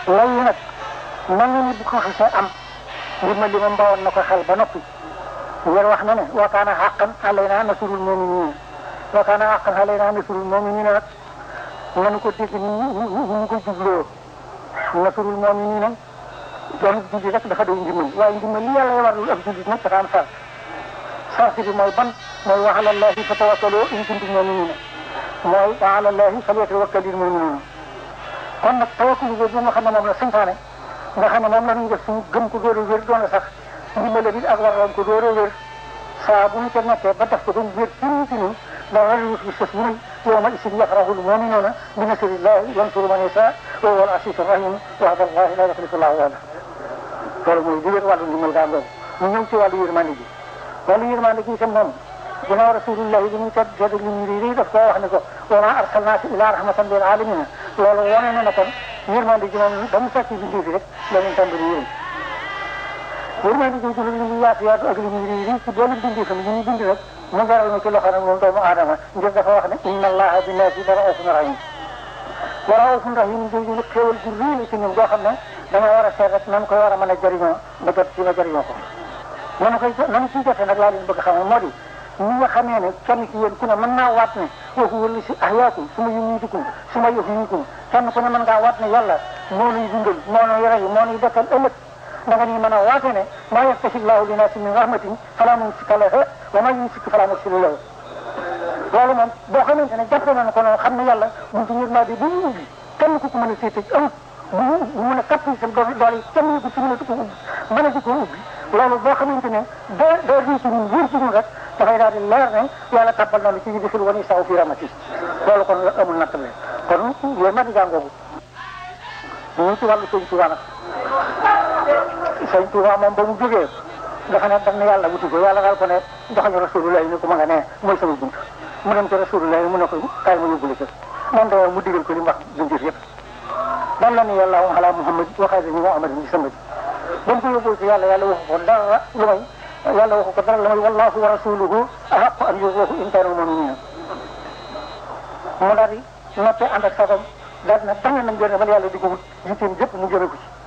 lay nag mel na ni bu ko xasee am ndimbal li moom bawoon na ko xel ba noppi ngeen wax na ne wa kaana haqqan alaynaa nasrul mu'miniin wa kaana haqqan alaynaa nasrul mu'miniin nag nanu ko dégg ni ñu ko jubloo nasrul mu'miniin doon julli rek dafa doy ndimbal waaye ndimbal li yàlla warul ab jullit nag dafa am sar sarti bi mooy ban mooy wa ala llahi fatawakkalu in kuntum mu'miniin mooy wa ala llahi falyatawakkalil mu'minuun kon nag tawakkul bi nga xam ne moom la santaane nga xam ne moom la ñuy def suñu gëm ko door a wér doon sax ndimbal bi ak waroon ko door a wér saa bu ñu ca nekkee ba def ko ba mu wér ci ñun ci ñun dara lu fi sës muy yawma isin yafrahul mu'minuuna bi nasrillahi yansuru man yashaa wa huwa al-aziizu r-rahiim wa'da llahi laa yuxlifu llaahu wa'dahu loolu mooy li wér wàllu ndimbal daa boobu ñu ñëw ci wàllu yërmande ji wàllu yërmande ji itam moom ginnaaw rasulillahi bi ñu tedd tedd li ñu rii daf koo wax ne ko wa maa arsalnaaka illaa rahmatan lil aalamiin loolu wane na ne kon yërmande ji moom ba mu fekk bindee fi rek la ñu tàmbali yéen yërmande ji li ñu yaatu yaatu ak li ñu rii rii ci doolu bindee fi ñu ñu bind rek mu jaral ma ci loxo nag moom doomu aadama ngir dafa wax ne inna allaha bi naasi la raufun rahim wa raufun rahim jooju nag xéewal gu rii la ci ñun goo xam ne dama war a seet rek nan koy war a mën a jëriñoo ba jot ci ba jëriñoo ko nanu koy nanu ciy jotee nag laa leen bëgg xam moo di ñi nga xamee ne kenn ci yéen ku ne mën naa waat ne foofu wala si ahyaakum su ma yumiitukum su ma yuhyiikum kenn ku ne mën ngaa waat ne yàlla moo nuy dundal moo nuy rey moo nuy dekkal ëllëg da nga nii mën a waate ne maa yaftahi llaahu linnaasi min rahmatin falaa mumsika lahaa wa maa yumsik falaa mursila lahu loolu moom boo xamante ne jàppe nañ ko noonu xam ne yàlla buntu yërmande bu mu ubbi kenn ku ko mën a féete amut bu bu mën a kappi sa doole doole kenn ñu ko ci mën a di ko ubbi mën a di ko ubbi loolu boo xamante ne doo doo rii ci ñun wóor ci ñun rek dafay daal di leer ne yàlla tabbal na lu ci yudxil wa nisaa fi rahmati loolu kon amul nattale kon yooyu ma di jàngoogu ñu ci wàllu sëñ Tuubaa nag sëñ Tuubaa moom ba mu jógee dafa ne daf ne yàlla wuti ko yàlla daal ko ne joxañu rasulullah ni ko ma nga ne mooy sama bunt mu dem ci rasulullah mu ne ko kaay ma yóbbu la ca moom de mu digal ko li mu wax junjur yëpp dan la ni yàlla ala muhammad waxee dañu muhammad ni sama ji ba mu ko yóbboo ci yàlla yàlla waxu ko dara lu may yàlla waxu ko dara lu may wallahu wa rasuluhu ahaqu an yurduhu in kaanu mu'minin mu daal di noppee ànd ak sagom daal di ne tànn nañ jëne man yàlla di ko wut yitteem jëpp mu jëme ko ci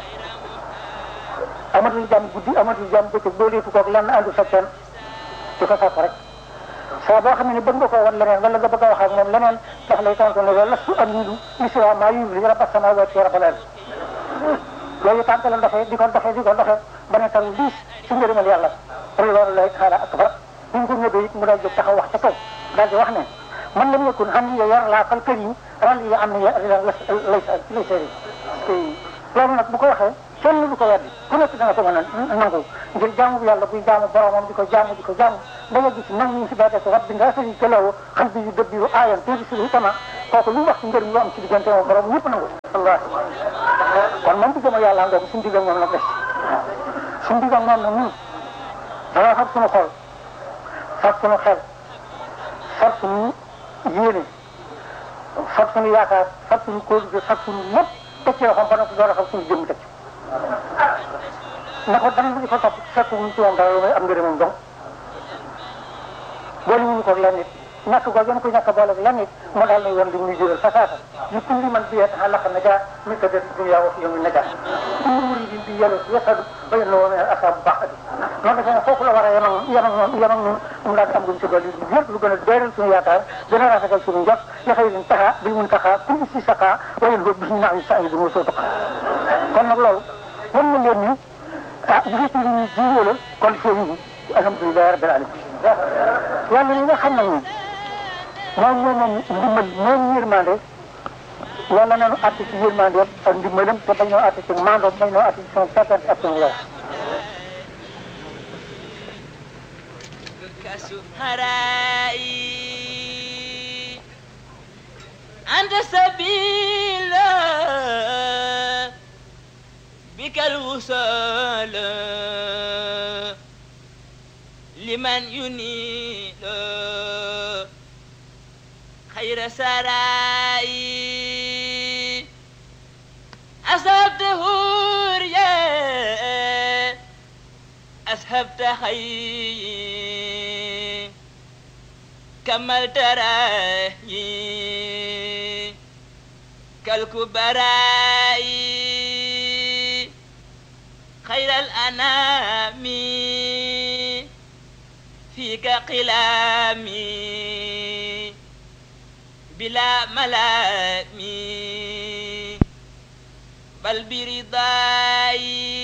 amatul jàmm guddi amatul jàmm bëccëg doo leetu koog lenn àndu sa kenn di ko sàkk rek saa boo xam ne bëgg nga koo wan leneen wala nga bëgg a wax ak moom leneen daf lay tontu ne loolu lastu amilu misra maa yubli rabba samawati wa rabbal ard yooyu tànk la doxee di ko doxee di ko doxee ba ne tam diis ci ngërëmal yàlla loolu lay xaala akbar bu ñu ko ñëwee it mu daal jóg taxaw wax ca kaw daal di wax ne man lam yakun xam ni yar laa fal kër yi ral yi am na lay lay sëri loolu nag bu ko waxee kenn du ko weddi ku nekk dana ko mën a nangu ngir jaamu yàlla buy jaamu boromam di ko jaamu di ko jaamu ba nga gis nag ñu si baatee ko rabbi nga sëriñ kalawo xam bi yu dëbbiru aayan tuuti si tama kooku lu wax ci njëriñ lu am ci diggante moom borom ñëpp nangu wallaahi kon moom diggam yàlla ngoogu suñu diggam moom nag des suñu diggam moom nag ñun dana fab suñu xol fab suñu xel fab suñu yéene fab suñu yaakaar fab suñu kóolute fab suñu lépp teg ci loxoom ba noppi door a fab suñu jëmm teg ci na ko dana di ko topp fekk wuñ ci moom dara lu may am ngërëmam dong boole wuñu ko lenn nit ñàkk goo gën ko ñàkk boole lenn nit mu daal lay wan li muy jural fa saasa li kulli man bi yeta xalaqa najaa min ka dati dunya wa fi yawmi najaa kullu muridin bi yelu yasadu ba yenn woo mene asaabu baax adi noonu defe ne foofu la war a yemam yemam moom yemam ñun mu daal di am luñ ci dolli lépp lu gën a doyral suñu yaakaar gën a rafetal suñu njot li xëy lin taxa bil mun taxa kulli si saqa wa yen bi na am sa idun soo tuqa kon nag loolu wan na leen ni ah bu fekkee ni ñu jiwoo la kon foofu yi alhamdulilah rabbil alamin yàlla li nga xam ne moom moom moom moom ndimbal moom yërmande yàlla nañu àtte ci yërmande ak ndimbalam te bañ ñoo àtte ci maandoom bañ ñoo àtte ci son certaine ak suñu leer أنت سبيل بك الوصال لمن ينيل خير سراي أصبت هوريا أسهبت خير كملت راي كالكبراي خير الأنام فيك قلامي بلا ملام بل برضاي